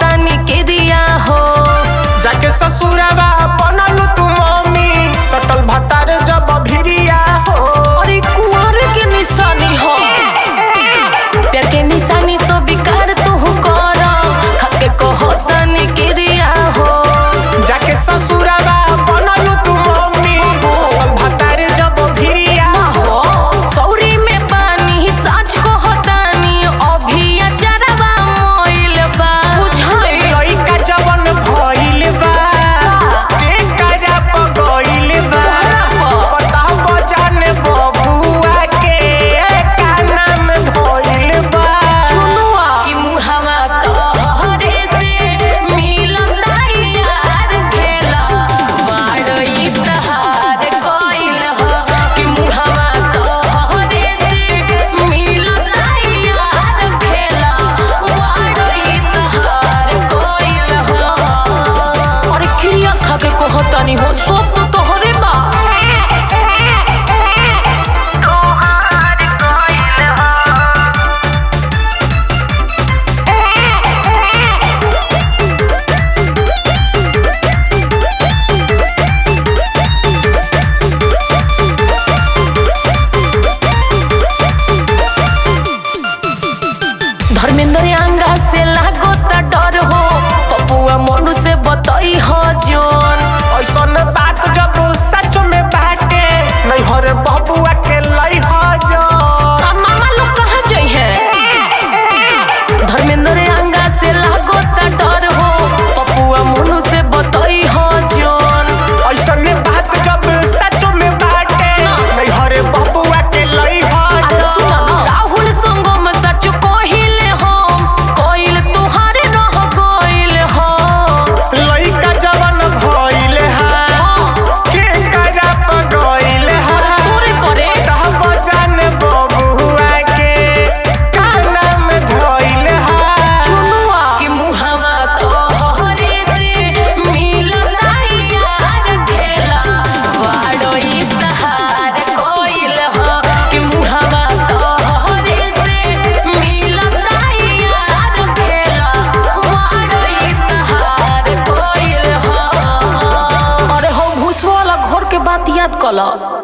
कहतानी के दिया हो जाके ससुरवा बनल तू मम्मी सटल भतार जब भिरिया हो अरे कुंवर के निशानी हो प्यार के निशानी सो बिकार तू कर खाके कहतानी के दिया हो जाके ससुरवा बनल तू मम्मी सटल भतार जब भिरिया हो सौरी में पानी साँच कहतानी अभी अचरवा मोइल बा बुझाई लइका जवन भइल बा बेकारा पगइल बा बताओ जाने बबुआ के का नाम धइल बा कि मुहवा तोहरे से मिलता यार खेला मारई तहार कोइल हो कि मुहवा तोहरे से मिलता यार खेला मारई तहार कोइल हो अरे क्रिया खा के कहतानी हो सब तो तोहरे बा तोहार कोइल हो धर्मेंद्र अंगा से लागो त डर हो पपुआ मनु से बतई हो जोन ऐसन बात जब सच में बाटे नहीं हर बबुआ के लई हो जो आ मामा लोग कहाँ जाइ है धर्मेंद्र अंगा से लागो त डर हो पपुआ मनु से बतई हो जोन ऐसन बात जब सच में बाटे नहीं हर बबुआ के लई हो अरे जो सुन राहुल संगम सच कहिले हम कोइल तुहारे रह गइल हो लइका जवन भइल हा के करा पगइल हा तोरे परे तब जाने बबुआ के का नाम धइल हा कि मुहवा तोहरे से मिलता यार खेला वाड़ोई तहार कोइल हो कि मुहवा तोहरे से मिलता यार खेला वाड़ोई तहार कोइल हो अरे हो भूसवाला घर के बात याद कला